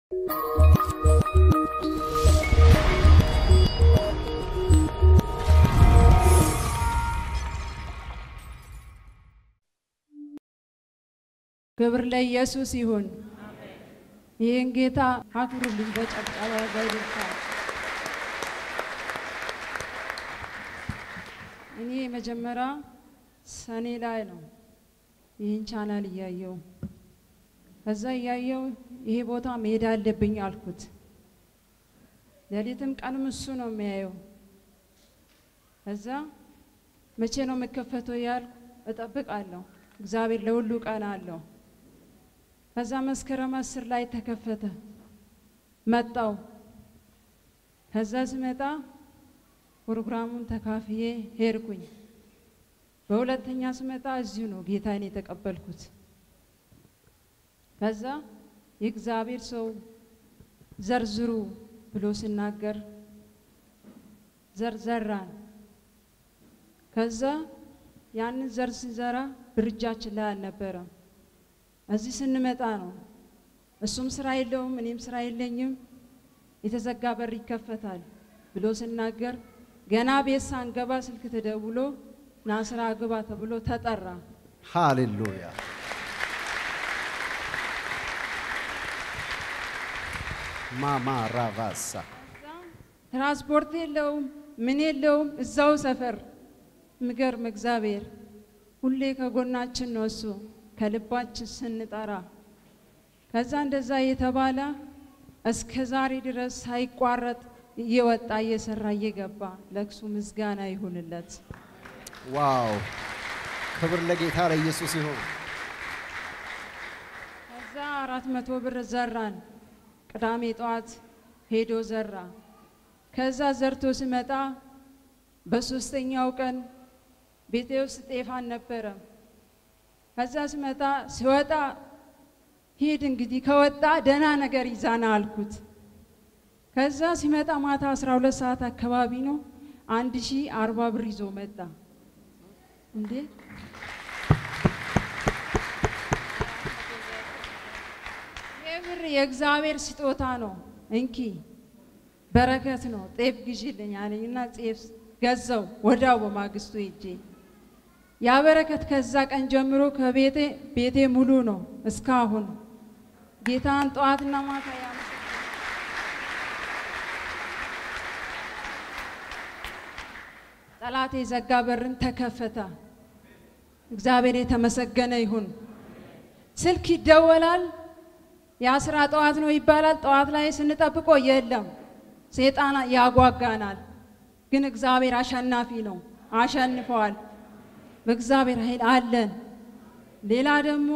ክብር ለኢየሱስ ይሁን። ይህን ጌታ አክብሩልኝ በጨብጨባ በእልልታ። እኔ መጀመሪያ ሰኔ ላይ ነው ይህን ቻናል እያየው ከዛ እያየው ይሄ ቦታ መሄድ አለብኝ አልኩት። ሌሊትም ቀንም እሱ ነው የሚያየው። ከዛ መቼ ነው የምከፈተው ያልኩ እጠብቃለሁ። እግዚአብሔር ለሁሉ ቀን አለው። ከዛ መስከረም አስር ላይ ተከፈተ። መጣው። ከዛ ስመጣ ፕሮግራሙን ተካፍዬ ሄድኩኝ። በሁለተኛ ስመጣ እዚሁ ነው ጌታን የተቀበልኩት። ከዛ የእግዚአብሔር ሰው ዘርዝሩ ብሎ ሲናገር ዘርዘራን። ከዛ ያንን ዘር ሲዘራ ብርጃችን ላይ አልነበረም። እዚህ ስንመጣ ነው እሱም ስራ የለውም እኔም ስራ የለኝም፣ የተዘጋ በር ይከፈታል ብሎ ሲናገር ገና ቤት ሳንገባ ስልክ ተደውሎ ና ስራ ግባ ተብሎ ተጠራ። ሃሌሉያ ማማ ራቫሳ ትራንስፖርት የለውም ምን የለውም፣ እዛው ሰፈር ምገርም እግዚአብሔር ሁሌ ከጎናችን ነው እሱ ከልባችን ስንጠራ። ከዛ እንደዛ እየተባለ እስከ ዛሬ ድረስ ሳይቋረጥ እየወጣ እየሰራ እየገባ ለእሱ ምስጋና ይሁንለት። ዋው! ክብር ለጌታ ለኢየሱስ ይሁን። ከዛ አራት መቶ ብር ዘራን። ቅዳሜ ጠዋት ሄዶ ዘራ። ከዛ ዘርቶ ሲመጣ በሶስተኛው ቀን ቤቴ ውስጥ ጤፋን ነበረ። ከዛ ሲመጣ ሲወጣ ሂድ እንግዲህ ከወጣ ደህና ነገር ይዛና አልኩት። ከዛ ሲመጣ ማታ 12 ሰዓት አካባቢ ነው አንድ ሺህ አርባ ብር ይዞ መጣ። እንዴ ይህ ብር የእግዚአብሔር ስጦታ ነው፣ እንኪ በረከት ነው፣ ጤፍ ግዢልኝ አለኝና ጤፍ ገዛው። ወዳው በማግስቱ ሄጄ ያ በረከት ከዛ ቀን ጀምሮ ከቤቴ ቤቴ ሙሉ ነው እስካሁን ጌታን ጠዋትና ማታ ያመሰግናል። ጠላት የዘጋ በርን ተከፈተ። እግዚአብሔር የተመሰገነ ይሁን። ስልክ ይደወላል። የአስራ ጠዋት ነው ይባላል። ጠዋት ላይ ስንጠብቆ የለም፣ ሴጣን ያጓጋናል። ግን እግዚአብሔር አሸናፊ ነው፣ አሸንፈዋል። በእግዚአብሔር ኃይል አለን። ሌላ ደግሞ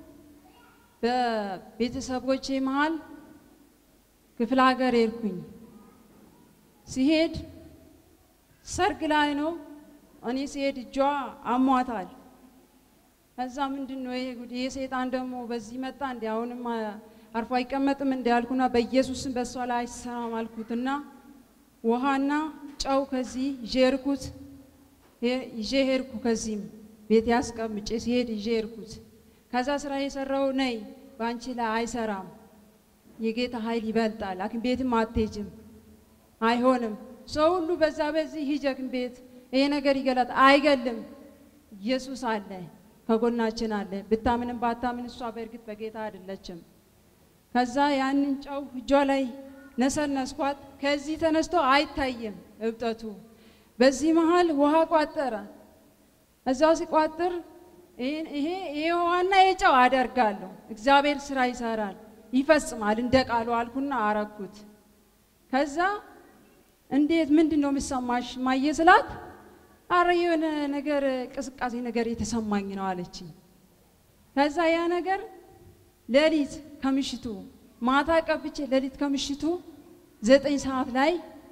በቤተሰቦቼ መሀል ክፍለ ሀገር ሄድኩኝ። ሲሄድ ሰርግ ላይ ነው። እኔ ሲሄድ እጇ አሟታል። ከዛ ምንድን ነው ይሄ ጉድ? ይሄ ሰይጣን ደግሞ በዚህ መጣ እንዲ አሁንም አርፎ አይቀመጥም እንዲ ያልኩና በኢየሱስም በእሷ ላይ አይሰራም አልኩትና ውሃና ጨው ከዚህ ይዤ ሄድኩት። ይዤ ሄድኩ። ከዚህም ቤት ያስቀምጬ ሲሄድ ይዤ ሄድኩት። ከዛ ስራ የሰራው ነይ በአንቺ ላይ አይሰራም፣ የጌታ ኃይል ይበልጣል፣ ሐኪም ቤትም አትሄጅም፣ አይሆንም። ሰው ሁሉ በዛ በዚህ ሂጂ ሐኪም ቤት ይሄ ነገር ይገላል። አይገልም። ኢየሱስ አለ፣ ከጎናችን አለ። ብታምንም ባታምን እሷ በእርግጥ በጌታ አይደለችም። ከዛ ያንን ጨው እጇ ላይ ነሰነስኳት። ከዚህ ተነስቶ አይታይም እብጠቱ። በዚህ መሃል ውሃ ቋጠረ። እዛው ሲቋጥር ይሄ ይሄ ውሃና የጨው አደርጋለሁ፣ እግዚአብሔር ስራ ይሰራል፣ ይፈጽማል እንደ ቃሉ አልኩና አረኩት። ከዛ እንዴት ምንድን ነው የሚሰማሽ ማየ ስላት፣ አረ የሆነ ነገር ቅስቃሴ ነገር የተሰማኝ ነው አለችኝ። ከዛ ያ ነገር ሌሊት ከምሽቱ ማታ ቀብቼ ሌሊት ከምሽቱ ዘጠኝ ሰዓት ላይ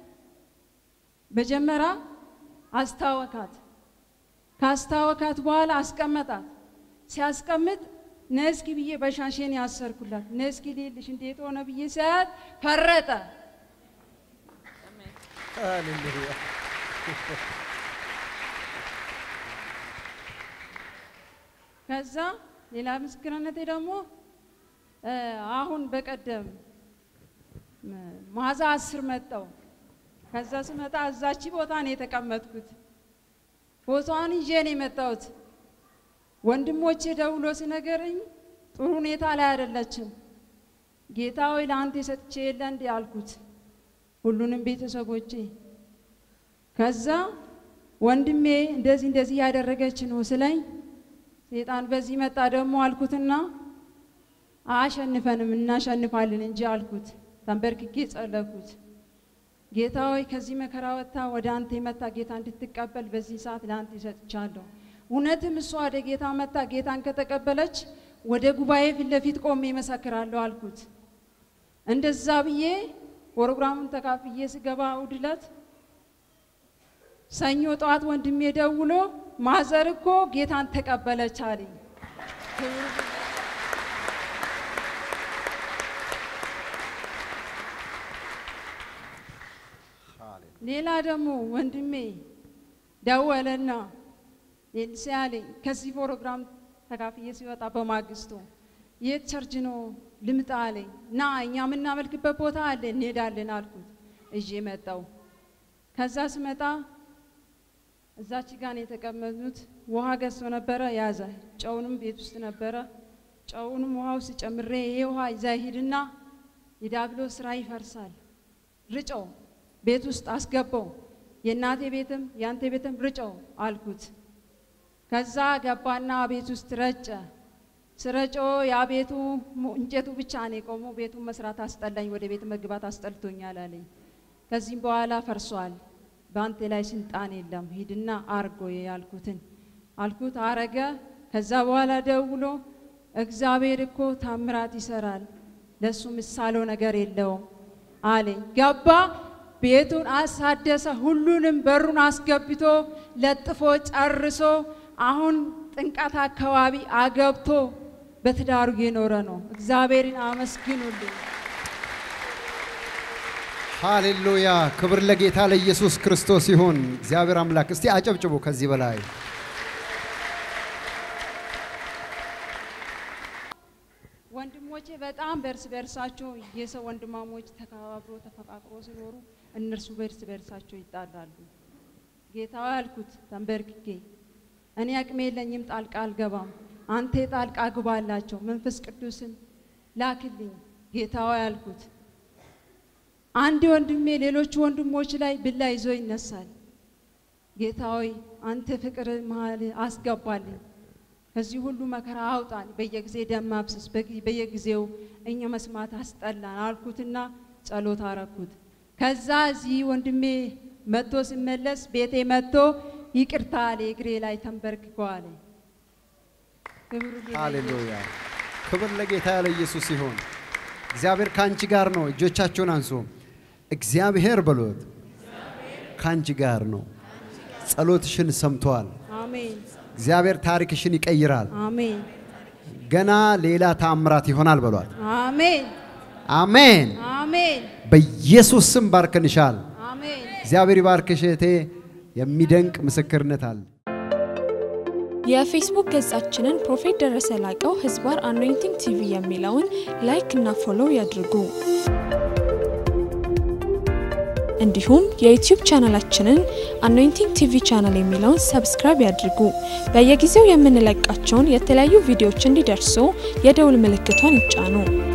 መጀመሪያ አስታወካት። ካስታወካት በኋላ አስቀመጣት። ሲያስቀምጥ ነስኪ ብዬ በሻሼን ያሰርኩላት። ነስኪ ሌልሽ እንዴት ሆነ ብዬ ሲያያት ፈረጠ። ሃሌሉያ ከዛ ሌላ ምስክርነቴ ደግሞ አሁን በቀደም ማዛ አስር መጣው። ከዛ ስመጣ እዛቺ ቦታ ነው የተቀመጥኩት። ቦታዋን ይዤ ነው የመጣሁት። ወንድሞቼ ደውሎ ሲነገረኝ ጥሩ ሁኔታ ላይ አይደለችም። ጌታ ሆይ ለአንተ የሰጥቼ የለ እንዴ አልኩት፣ ሁሉንም ቤተሰቦቼ። ከዛ ወንድሜ እንደዚህ እንደዚህ ያደረገች ነው ስለኝ ሴጣን በዚህ መጣ ደግሞ አልኩትና አያሸንፈንም እናሸንፋለን እንጂ አልኩት። ተንበርክኬ ጸለኩት። ጌታ ሆይ ከዚህ መከራ ወጥታ ወደ አንተ የመጣ ጌታ እንድትቀበል በዚህ ሰዓት ለአንተ ይሰጥቻለሁ። እውነትም እሷ ወደ ጌታ መጣ ጌታን ከተቀበለች ወደ ጉባኤ ፊት ለፊት ቆሜ እመሰክራለሁ አልኩት። እንደዛ ብዬ ፕሮግራሙን ተካፍዬ ስገባ እሑድ ዕለት ሰኞ ጠዋት ወንድሜ ደውሎ ማዘር እኮ ጌታን ተቀበለች አለኝ። ሌላ ደግሞ ወንድሜ ደወለና ኤልሲ አለኝ ከዚህ ፕሮግራም ተካፍዬ ሲወጣ በማግስቱ የት ቸርች ነው ልምጣ አለኝ። ና እኛ የምናመልክበት ቦታ አለ እንሄዳለን አልኩት። እዤ መጣው። ከዛ ስመጣ እዛች ጋር የተቀመጡት ውሃ ገዝቶ ነበረ ያዘ። ጨውንም ቤት ውስጥ ነበረ። ጨውንም ውሃ ውስጥ ጨምሬ ይሄ ውሃ ይዛ ሂድና የዲያብሎስ ስራ ይፈርሳል፣ ርጨው ቤት ውስጥ አስገባው። የእናቴ ቤትም የአንተ ቤትም ርጨው አልኩት። ከዛ ገባና ቤት ውስጥ ረጨ። ስረጮ ያ ቤቱ እንጨቱ ብቻ ነው የቆመው። ቤቱን መስራት አስጠላኝ፣ ወደ ቤት መግባት አስጠልቶኛል አለኝ። ከዚህም በኋላ ፈርሷል፣ በአንተ ላይ ስልጣን የለም፣ ሂድና አርጎ ያልኩትን አልኩት። አረገ። ከዛ በኋላ ደውሎ እግዚአብሔር እኮ ታምራት ይሰራል፣ ለሱ ምሳሌው ነገር የለውም አለኝ። ገባ ቤቱን አሳደሰ። ሁሉንም በሩን አስገብቶ ለጥፎ ጨርሶ አሁን ጥንቀት አካባቢ አገብቶ በትዳሩ እየኖረ ነው። እግዚአብሔርን አመስግኑልኝ። ሃሌሉያ! ክብር ለጌታ ለኢየሱስ ክርስቶስ ይሁን። እግዚአብሔር አምላክ እስቲ አጨብጭቡ ከዚህ በላይ ወንድሞቼ በጣም በእርስ በእርሳቸው የሰው ወንድማሞች ተከባብሮ ተፈቃቅሮ ሲኖሩ እነርሱ በእርስ በእርሳቸው ይጣላሉ። ጌታ ያልኩት ተንበርክኬ እኔ አቅሜ የለኝም፣ ጣልቃ አልገባም። አንተ ጣልቃ ግባላቸው፣ መንፈስ ቅዱስን ላክልኝ ጌታዋ ያልኩት። አንድ ወንድሜ ሌሎቹ ወንድሞች ላይ ብላ ይዞ ይነሳል። ጌታ ሆይ አንተ ፍቅር መሀል አስገባልኝ፣ ከዚህ ሁሉ መከራ አውጣን። በየጊዜ ደም ማፍሰስ በየጊዜው እኛ መስማት አስጠላን አልኩትና ጸሎት አረኩት። ከዛ እዚህ ወንድሜ መጥቶ ሲመለስ ቤቴ መጥቶ ይቅርታ አለ። እግሬ ላይ ተንበርክኮ አለ። ክብሩ ጌታ ሃሌሉያ! ክብር ለጌታ ለኢየሱስ ይሁን። እግዚአብሔር ከአንቺ ጋር ነው። እጆቻችሁን አንሱ። እግዚአብሔር በሎት ከአንቺ ጋር ነው። ጸሎትሽን ሰምቷል። አሜን እግዚአብሔር ታሪክሽን ይቀይራል። አሜን ገና ሌላ ታምራት ይሆናል በሏት። አሜን አሜን። አሜን በኢየሱስ ስም ባርከንሻል። አሜን እግዚአብሔር ይባርክሽ እህቴ። የሚደንቅ ምስክርነት አለ። የፌስቡክ ገጻችንን ፕሮፌት ደረሰ ላቀው ህዝባር አኖይንቲንግ ቲቪ የሚለውን ላይክ እና ፎሎው ያድርጉ። እንዲሁም የዩቲዩብ ቻናላችንን አኖይንቲንግ ቲቪ ቻናል የሚለውን ሰብስክራይብ ያድርጉ። በየጊዜው የምንለቃቸውን የተለያዩ ቪዲዮዎች እንዲደርሱ የደውል ምልክቷን ይጫኑ።